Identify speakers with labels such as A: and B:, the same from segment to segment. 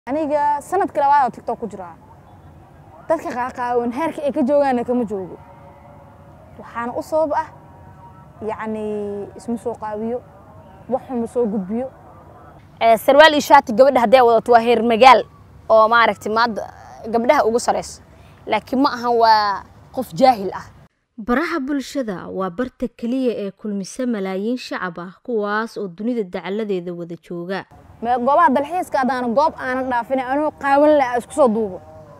A: aniga sanadka labaad oo tiktok ku jiraa dadka qaaqaawan heerka ay ka joogaana kama joogo waxaana u sabab ah yacni isma soo qaabiyo waxuma soo gudbiyo
B: sarwaal iyo shaati gabadha hadday wadato waa heer magaal oo maaragtay maadda gabdhaha ugu sarayso laakiin ma ahan waa qof jaahil ah
C: baraha bulshada waa barta keliya ee kulmisa malaayiin shacab ah kuwaas oo dunida dacaladeeda wada jooga
A: mee goobaha dalxiiska haddaana goob aanan dhaafina anuu qaawan laha isku soo duubo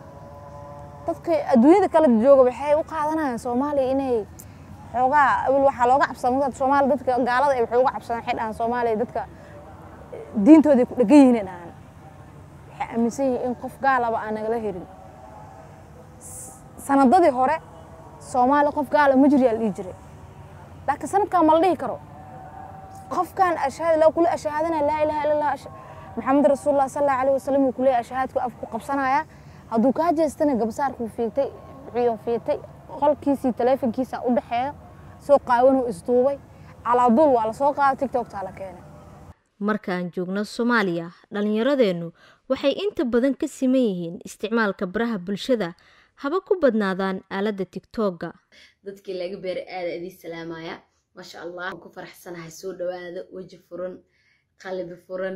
A: dadka adduunyada kala jooga waxay u qaadanayaan soomaaliya inay xoogaa awel waxaa looga cabsada markaad soomaaliya dadka gaalada ay waxay uga cabsadaan waxay dhahaan soomaaliya dadka diintooday ku dhegan yihiin dhahaan waxay aaminsan yihiin in qof gaalaba aan nagala helin sanadadii hore soomaaliya qof gaala ma jiryaa la dhihi jiray laakiin sanadkan ma la dhihi karo qofkan ashhaad la kula ashhaadana laa ilaaha illa allah maxamed rasuulullah sallallahu alayhi wasallam uu kuleeyahay ashhaadku af ku qabsanaya hadduu kaa jeestana gabsaarkuu fiigtay wuxuu fiigtay qolkiisii taleefankiisa u dhexeeyo soo qaawanuu isduubay calaaduul waa la soo qaaday tiktoktaa la keenay
C: markaan joogno soomaaliya dhallinyaradeennu waxay inta badan ka siman yihiin isticmaalka baraha bulshada haba ku badnaadaan aaladda tigtooga
D: dadkii laga beeray aada idii salaamaya maasha allah ku faraxsanahay soo dhawaada weji furan qalbi furan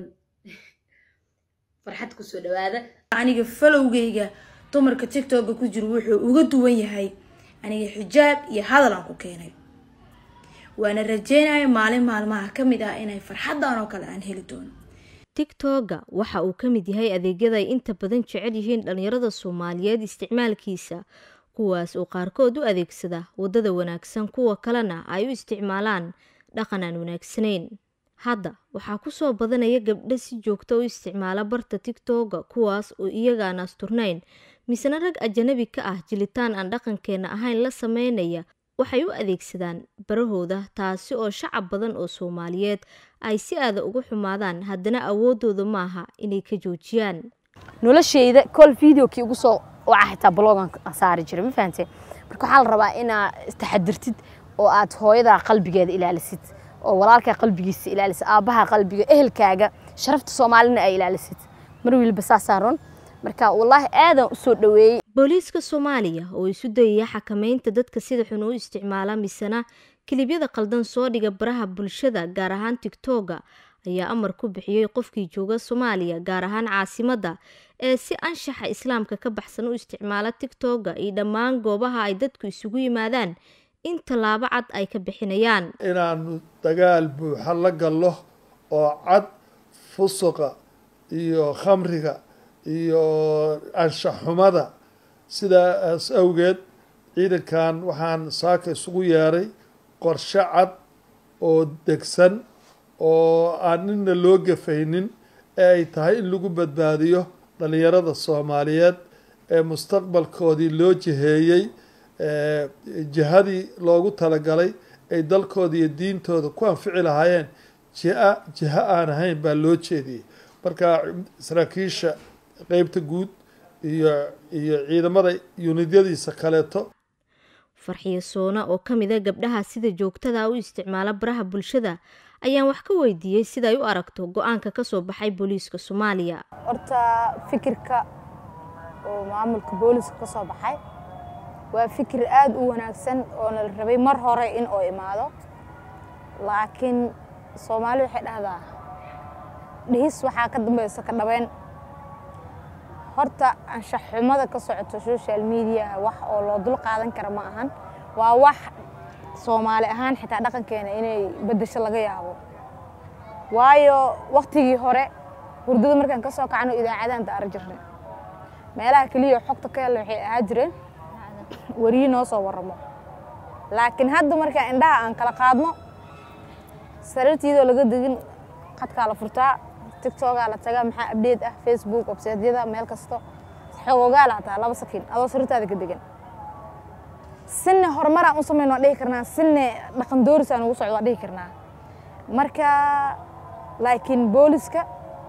D: farxad kusoo dhawaada
E: aniga falowgayga dumarka tigtooga ku jiro wuxuu uga duwan yahay aniga xijaab iyo hadal aan ku keenay waana rajeynaya maalin maalmaha ka mid ah inay farxadan oo kale aan heli doono
C: tigtooga waxa uu ka mid yahay adeegyada ay inta badan jecel yihiin dhallinyarada soomaaliyeed isticmaalkiisa kuwaas oo qaarkood u adeegsada waddada wanaagsan kuwa kalena ay u isticmaalaan dhaqan aan wanaagsanayn hadda waxaa kusoo badanaya gabdho si joogta u isticmaala barta tigtooga kuwaas oo iyagaan asturnayn misena rag ajanabi ka ah jilitaan aan dhaqankeena ahayn la sameynaya waxay u adeegsadaan barahooda taasi oo shacab badan oo soomaaliyeed ay si aada ugu xumaadaan haddana awoodooda maaha inay ka joojiyaan
B: nolosheyda kol videokii ugu soo waca xitaa blogan saari jiray ma fahamtee marka waxaa la rabaa inaa istaxadirtid oo aad hooyada qalbigeeda ilaalisid oo walaalkaa qalbigiisa ilaalisid aabbaha qalbiga ehelkaaga sharafta soomaalina ay ilaalisid mar weliba saasaa run marka wallaahi aadan usoo dhaweeyey
C: booliiska soomaaliya oo isu dayaya xakameynta dadka sida xun u isticmaala misena kilibyada qaldan soo dhiga baraha bulshada gaar ahaan tigtooga ayaa amar ku bixiyey qofkii jooga soomaaliya gaar ahaan caasimadda ee si anshaxa islaamka ka baxsan u isticmaala tigtooga iyo dhammaan goobaha ay dadku isugu yimaadaan in tallaabo cad ay ka bixinayaan
F: inaanu dagaal buuxa la gallo oo cad fusuqa iyo khamriga iyo anshaxumada sidaas awgeed ciidankan waxaan saaka isugu yeeray qorshe cad oo degsan oo aan nina loo gafaynin ee ay tahay in lagu badbaadiyo dhallinyarada soomaaliyeed ee mustaqbalkoodii loo jiheeyey jihadii loogu talagalay ay dalkooda iyo diintooda ku anfici lahaayeen jia jiho aan ahayn baa loo jeediyey marka saraakiisha qeybta guud iyo iyo ciidamada yunidyadiisa kaleeto
C: farxiyo soona oo ka mid a gabdhaha sida joogtada u isticmaala baraha bulshada ayaan wax ka weydiiyey sida ay u aragto go-aanka kasoo baxay booliiska soomaaliya
A: horta fikirka oo maamulka booliiska ka soo baxay waa fikir aada u wanaagsan oo la rabay mar hore in oo imaado laakiin soomaali waxay dhahdaa dhihis waxaa ka dambeysa ka dhabeyn horta anshaxumada ka socoto social media wax oo loo dul qaadan kara ma ahan waa wax soomaali ahaan xitaa dhaqankeena inay beddesho laga yaabo waayo waktigii hore hurdada markaan ka soo kacno idaacadaan daara jirnay meelaha keliya xogta ka hella waxay ahaa jireen weriyi noo soo waramo laakiin hadda markaa indhaha aan kala qaadno sariirtiidoo laga degin qadkaa la furtaa tictogaa la tagaa maxaa abdeed ah facebook websaydyada meel kasto xoogogaa laataa laba sakiin adoo sariirtaada ka degan sinne horumaraan u samayn waan dhihi karnaa sinne dhaqan doorisaan ugu socdo waan dhihi karnaa marka laakiin booliska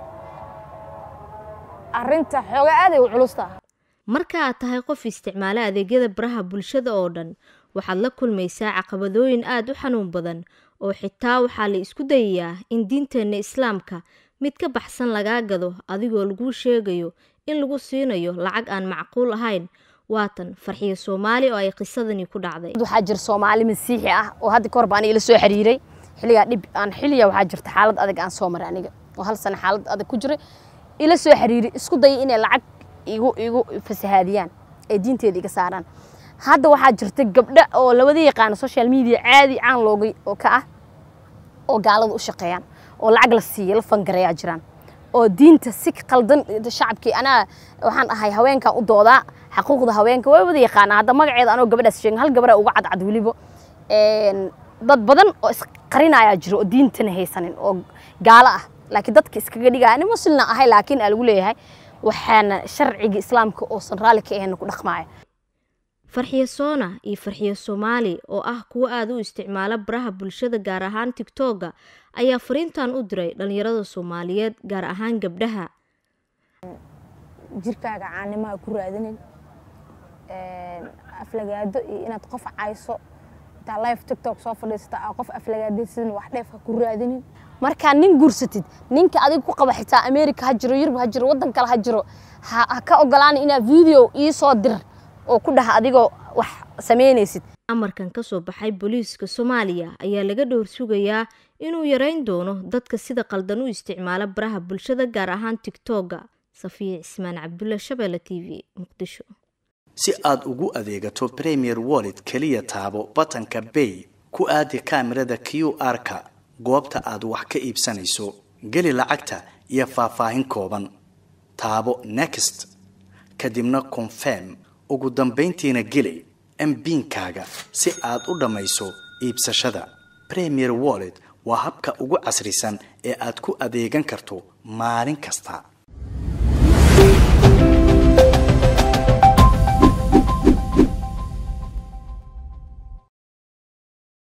A: arrinta xoogaa aaday u culustaa
C: marka aad tahay qof isticmaala adeegyada baraha bulshada oo dhan waxaad la kulmaysaa caqabadooyin aada u xanuun badan oo xitaa waxaa la isku dayayaa in diinteenna islaamka mid ka baxsan lagaa gado adigoo laguu sheegayo in lagu siinayo lacag aan macquul ahayn waatan farxiyo soomaali oo ay qisadani ku dhacday
B: waxaa jira soomaali masiixi ah oo hadda kahor baan ila soo xiriiray xilligaa dhib aan xilliga waxaa jirta xaalad adag aan soo maray aniga oo hal sano xaalad adag ku jiray ila soo xiriiray isku dayay inay lacag igu igu fasahaadiyaan ay diinteeda iga saaraan hadda waxaa jirta gabdho oo labada yaqaana social media caadi caan looga oo ka ah oo gaalada u shaqeeyaan oo lacag la siiya la fangareeyaa jiraan oo diinta si qaldan shacabkii anaa waxaan ahay haweenkan u doodaa xaquuqda haweenka way wada yaqaanaa hadda magaceeda anoo gabadhaas sheegin hal gabadha uga cadcad weliba dad badan oo isqarinayaa jiro oo diintana haysanin oo gaalo ah laakiin dadka iskaga dhigaya nin muslina ahay laakiin aa lagu leeyahay waxaana sharciga islaamka oosan raalli ka ahayn ku dhaqmaya
C: farxiyo soona iyo farxiyo soomaali oo ah kuwo aada u isticmaala baraha bulshada gaar ahaan tigtooga ayaa fariintan u diray dhalinyarada soomaaliyeed gaar ahaan gabdhaha
A: jirkaaga caanimaha ku raadinin aflagaado iyo inaad qof cayso intaa live tiktok soo fadhiisata aa qof aflagaadaysidin wax dheef ha ku raadinin
B: markaa nin guursatid ninka adiga ku qaba xitaa america ha jiro yurub ha jiro waddan kale ha jiro ha ka ogolaana inaad video ii soo dir oo ku dhaha adigoo wax samaynaysid
C: amarkan ka soo baxay booliiska soomaaliya ayaa laga dhowr sugayaa inuu yareyn doono dadka sida qaldan u isticmaala baraha bulshada gaar ahaan tigtooga safiya cismaan cabdulla shabeelle t v muqdisho
G: si aad ugu adeegato premier wallet keliya taabo batanka bay ku aadi kaamirada q r-ka goobta aad wax ka iibsanayso geli lacagta iyo faahfaahin kooban taabo next kadibna confirm ugu dambayntiina geli mbiinkaaga si aad u dhammayso iibsashada premier wallet waa habka ugu casrisan ee aad ku adeegan karto maalin kasta